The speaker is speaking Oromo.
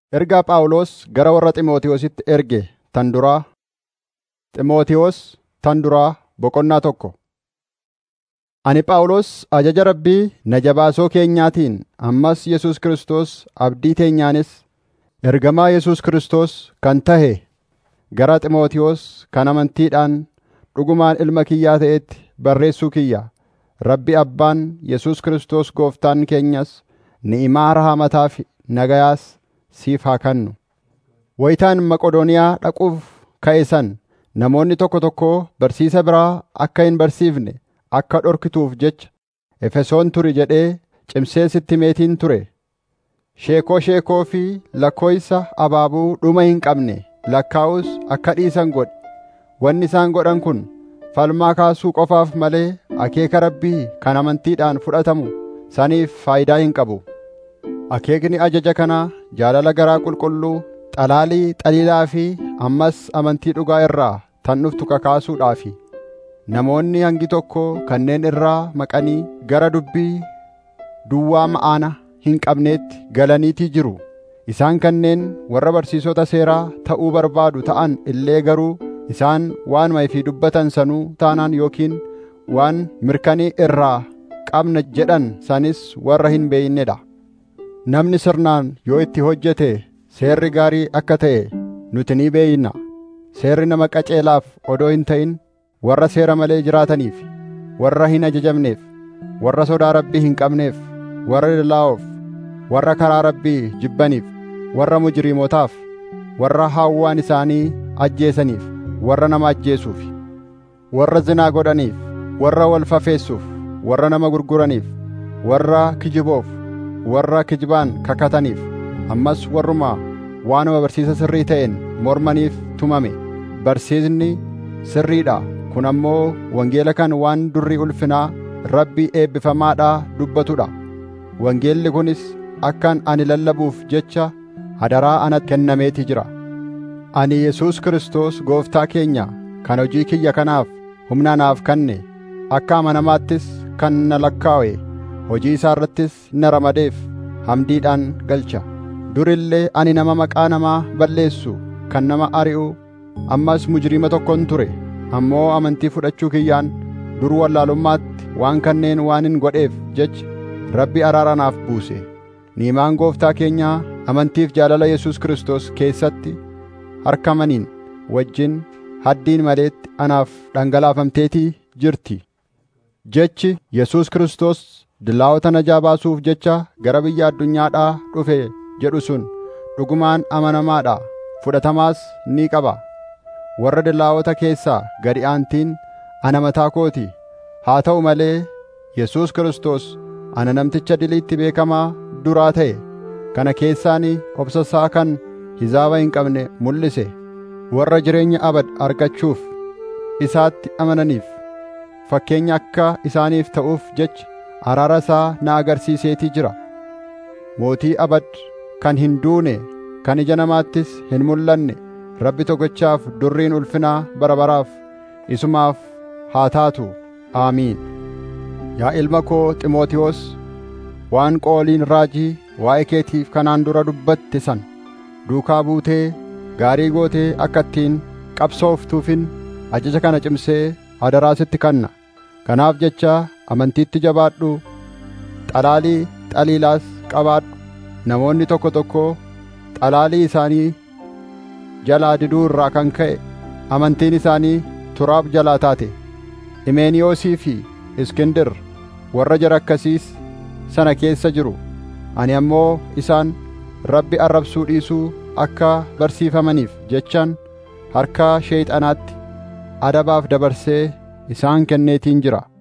Ergaa Phaawulos gara warra Xiimotewositti erge tan duraa Xiimotewos tan duraa boqonnaa tokko. Ani Phaawulos ajaja Rabbii na jabaasoo keenyaatiin ammas Yesuus Kiristoos abdii teenyaanis ergamaa Yesuus Kiristoos kan tahe gara Xiimotewos kan amantiidhaan dhugumaan ilma kiyyaa ta'etti barreessuu kiyya. Rabbi Abbaan Yesuus Kiristoos Gooftaan keenyas ni'imaa rahaamataa fi nagayaas siif haa kennu. Wayitaan Maqodooniyaa dhaquuf ka'e san namoonni tokko tokko barsiisa biraa akka hin barsiifne akka dhorkituuf jecha Efesoon turi jedhee cimsee sitti himeetiin ture. Sheekoo sheekoo fi lakkooysa abaabuu dhuma hin qabne lakkaa'us akka dhiisan godhi. Wanni isaan godhan kun falmaa kaasuu qofaaf malee akeeka Rabbii kan amantiidhaan fudhatamu saniif faayidaa hin qabu. Akeekni ajaja kanaa jaalala garaa qulqulluu, xalaalii xaliilaa fi ammas amantii dhugaa irraa tan dhuftu kakaasuudhaafi. Namoonni hangi tokko kanneen irraa maqanii gara dubbii duwwaa ma'aana hin qabneetti galaniitii jiru. Isaan kanneen warra barsiisota seeraa ta'uu barbaadu ta'an illee garuu isaan waanuma ifii dubbatan sanuu taanaan yookiin waan mirkanii irraa qabna jedhan sanis warra hin beeynedha. Namni sirnaan yoo itti hojjete seerri gaarii akka ta'e nuti ni beeyna. Seerri nama qaceelaaf odoo hin ta'in warra seera malee jiraataniif, warra hin ajajamneef, warra sodaa Rabbii hin qabneef, warra dilaa'oof, warra karaa Rabbii jibbaniif, warra mujriimotaaf, warra hawwaan isaanii ajjeesaniif, warra nama ajjeesuuf, warra zinaa godhaniif, warra wal fafeessuuf, warra nama gurguraniif, warra kijiboof, warra kijibaan kakataniif, ammas warruma waanuma barsiisa sirrii ta'een mormaniif tumame. Barsiisni sirriidha. Kun ammoo wangeela kan waan durri ulfinaa Rabbii eebbifamaadhaa dubbatudha. Wangeelli kunis akkan ani lallabuuf jecha hadaraa anatti kennameeti jira. Ani Yesuus Kiristoos gooftaa keenya kan hojii kiyya kanaaf humna naaf kenne akka amanamaattis kan na lakkaa'e hojii isaa irrattis na ramadeef hamdiidhaan galcha. Durillee ani nama maqaa namaa balleessu kan nama ari'u ammas mujriima tokkon ture ammoo amantii fudhachuu kiyyaan dur wallaalummaatti waan kanneen waan hin godheef jecha Rabbi araara naaf buuse. Niimaan gooftaa keenyaa amantiif jaalala Yesuus Kiristoos keessatti harkamaniin wajjin haddiin maleetti anaaf dhangalaafamteetii jirti. Jechi Yesuus Kiristoos dilaa'ota najaa baasuuf jecha gara biyya addunyaadhaa dhufe jedhu sun dhugumaan amanamaadha fudhatamaas ni qaba. Warra dilaa'ota keessaa gadi aantiin ana mataa kooti. Haa ta'u malee Yesuus Kiristoos ana namticha diliitti beekamaa duraa ta'e kana keessaan obsasaa kan hizaaba hin qabne mul'ise warra jireenya abad argachuuf isaatti amananiif fakkeenya akka isaaniif ta'uuf jecha araara isaa na agarsiiseetii jira. Mootii abad kan hin duune kan ija namaattis hin mul'anne Rabbi tokkichaaf durriin ulfinaa bara baraaf isumaaf haa taatu. Aamiin. Yaa ilma koo Ximootiyoos, waan qooliin raajii waa'ee keetiif kanaan dura dubbatte san duukaa buutee gaarii gootee akka ittiin qabsooftuufin ajaja kana cimsee hadaraa sitti kanna. Kanaaf jecha amantiitti jabaadhu, xalaalii xaliilaas qabaadhu. Namoonni tokko tokko xalaalii isaanii jalaa diduu irraa kan ka'e amantiin isaanii turaaf jalaa taate. Imeeniyoosii fi Iskindir warra jara akkasiis sana keessa jiru. Ani ammoo isaan Rabbi arrabsuu dhiisuu akka barsiifamaniif jechaan harka sheeyxanaatti adabaaf dabarsee isaan kenneetiin jira.